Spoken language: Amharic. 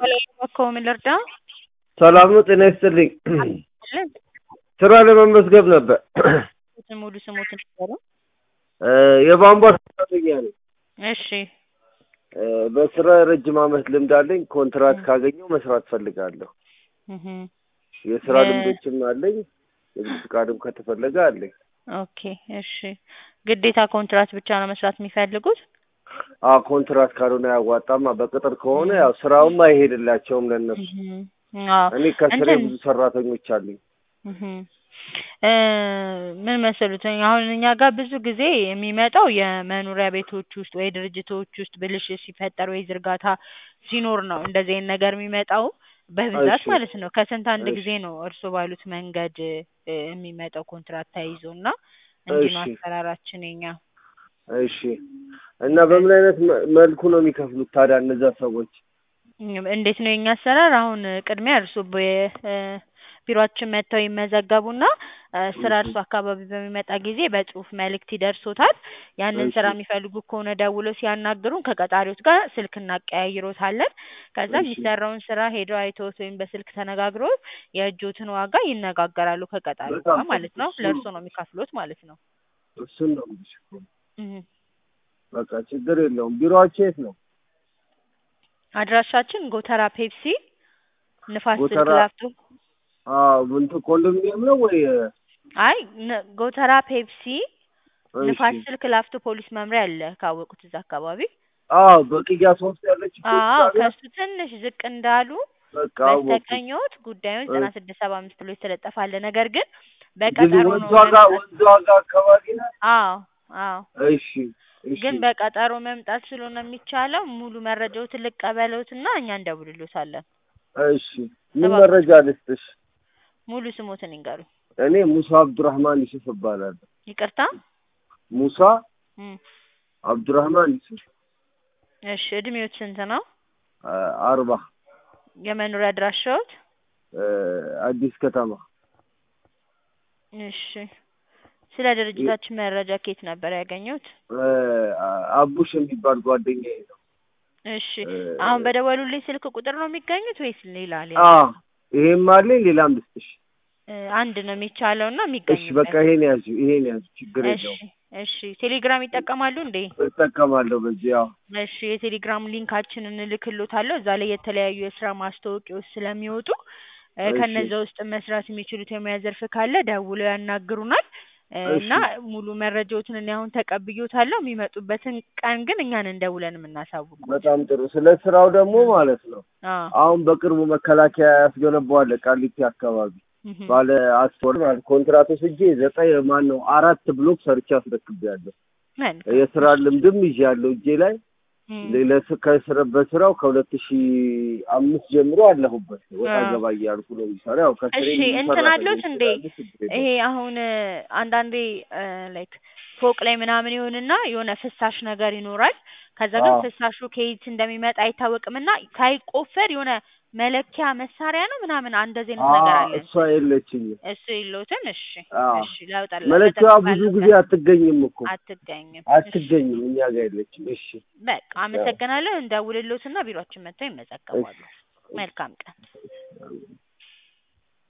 እባክዎ ምን ልርዳ? ሰላም ነው። ጤና ይስጥልኝ። ስራ ለመመዝገብ ነበር። ሙሉ ስሞትን ይንገሩ? እ የቧንቧ ሰራተኛ ነኝ። እሺ እ በስራ ረጅም ዓመት ልምድ አለኝ። ኮንትራት ካገኘው መስራት ፈልጋለሁ። እህ የስራ እ ልምዶችም አለኝ። የንግድ ፍቃድም ከተፈለገ አለኝ። ኦኬ እሺ። ግዴታ ኮንትራት ብቻ ነው መስራት የሚፈልጉት? አዎ ኮንትራት ካልሆነ አያዋጣማ። በቅጥር ከሆነ ያው ስራውም አይሄድላቸውም ለእነሱ። እህ አዎ እኔ ከስሬ እንትን ብዙ ሰራተኞች አሉኝ። እህ እ ምን መሰሉት አሁን እኛ ጋር ብዙ ጊዜ የሚመጣው የመኖሪያ ቤቶች ውስጥ ወይ ድርጅቶች ውስጥ ብልሽት ሲፈጠር ወይ ዝርጋታ ሲኖር ነው እንደዚህ አይነት ነገር የሚመጣው በብዛት እሺ ማለት ነው። ከስንት አንድ እሺ ጊዜ ነው እርስዎ ባሉት መንገድ እ የሚመጣው ኮንትራት ተይዞ እና እንዲህ ነው እሺ አሰራራችን የኛ። እሺ እና በምን አይነት መ- መልኩ ነው የሚከፍሉት ታዲያ እነዛ ሰዎች? እም እንዴት ነው የኛ አሰራር? አሁን ቅድሚያ እርስዎ በ እ ቢሮአችን መጥተው ይመዘገቡና እ ስራ እሺ እርስዎ አካባቢ በሚመጣ ጊዜ በጽሁፍ መልእክት ይደርሶታል። ያንን እሺ ስራ የሚፈልጉ ከሆነ ደውለው ሲያናግሩን ከቀጣሪዎት ጋር ስልክ እናቀያይሮታለን። ከዛ እሺ የሚሰራውን ስራ ሄደው አይተውት ወይም በስልክ ተነጋግረው የእጆትን ዋጋ ይነጋገራሉ ከቀጣሪው በጣም ጋር ጥሩ። ማለት ነው። እሱ ለእርስዎ ነው የሚከፍሉት ማለት ነው። እሱን ነው የምልሽ እኮ። እህ በቃ ችግር የለውም። ቢሮአችሁ የት ነው? አድራሻችን ጎተራ ፔፕሲ ንፋስ ስልክ ጎተራ ላፍቶ አዎ እንትን ኮንዶሚኒየም ነው ወይ? አይ ነ ጎተራ ፔፕሲ እሺ ንፋስ ስልክ ላፍቶ ፖሊስ መምሪያ አለ ካወቁት እዛ አካባቢ። አዎ በቅያስ ውስጥ ያለች ፖሊስ አዎ ጣቢያ ከሱ ትንሽ ዝቅ እንዳሉ በቃ አወኩት። በስተቀኝዎት ጉዳዩን እ ዘጠና ስድስት ሰባ አምስት ብሎ የተለጠፈ አለ። ነገር ግን ድል በቀጠሮ ወንዝ ነው ዋጋ መምጣት ወንዝ ዋጋ አካባቢ ነው። አዎ አዎ እሺ እሺ ግን በቀጠሮ መምጣት ስለሆነ የሚቻለው ሙሉ መረጃዎትን ልቀበልዎትና እኛ እንደውልልዎታለን። እሺ ምን እባክዎት መረጃ ልስጥሽ? ሙሉ ስሞትን ይንገሩኝ? እኔ ሙሳ አብዱራህማን ዩሱፍ እባላለሁ። ይቅርታ? ሙሳ እም አብዱራህማን ዩሱፍ እሺ እድሜዎት ስንት ነው? አ አርባ የመኖሪያ አድራሻዎት? እ አዲስ ከተማ እሺ ስለ ድርጅታችን መረጃ ከየት ነበር ያገኙት? እ አቡሽ የሚባል ጓደኛዬ ነው። እሺ እ አሁን በደወሉልኝ ስልክ ቁጥር ነው የሚገኙት ወይስ ሌላ ሌላ? አዎ ይሄም አለኝ ሌላም ልስጥሽ? እ አንድ ነው የሚቻለው እና እሺ በቃ የሚገኙበት። ይሄን ያዙ ይሄን ያዙ ችግር እሺ የለውም። እሺ ቴሌግራም ይጠቀማሉ እንዴ? እጠቀማለሁ በዚህ አዎ። እሺ የቴሌግራም ሊንካችንን እልክልዎታለሁ። እዛ ላይ የተለያዩ የስራ ማስታወቂያዎች ስለሚወጡ እ እሺ ከነዛ ውስጥ መስራት የሚችሉት የሙያ ዘርፍ ካለ ደውለው ያናግሩናል እ እሺ እና ሙሉ መረጃዎትን እኔ አሁን ተቀብዬዎታለሁ። የሚመጡበትን ቀን ግን እኛ ነን ደውለን የምናሳውቅዎት። በጣም ጥሩ። ስለ ስራው ደግሞ እም ማለት ነው አዎ አሁን በቅርቡ መከላከያ ያስገነባዋል ቃሊቲ አካባቢ እህ ባለ አስር ማለት ኮንትራት ወስጄ ዘጠኝ ማን ነው አራት ብሎክ ሰርቼ አስረክቤያለሁ። መልካም የስራ እሺ ልምድም ይዣለሁ እጄ ላይ እም ሌላ ስ- ከስረ በስራው ከሁለት ሺህ አምስት ጀምሮ አለሁበት ወጣ አዎ ገባ እያልኩ ነው የሚሰራ ያው ከስሬ እሺ ብዙ እንትን አለዎት ሰራተኞች እንዴ? ስላሉ ችግር ይሄ የለውም። አሁን እ አንዳንዴ እ ላይክ ፎቅ ላይ ምናምን ይሆንና የሆነ ፍሳሽ ነገር ይኖራል። ከዛ ግን አዎ ፍሳሹ ከየት እንደሚመጣ አይታወቅምና ሳይቆፈር የሆነ መለኪያ መሳሪያ ነው ምናምን እንደዚህ አይነት ነገር አዎ አለን። እሷ የለችኝም። እሱ የለዎትም? እሺ አዎ እሺ ላውጣላ መለኪያዋ ብዙ ለጠቅማለሁ ጊዜ አትገኝም እኮ አትገኝም። እሺ አትገኝም እኛ ጋር የለችም። እሺ በቃ ያው አመሰግናለሁ። እንደውልልዎትና ቢሮአችን መጥተው እሺ ይመዘገባሉ። መልካም ቀን።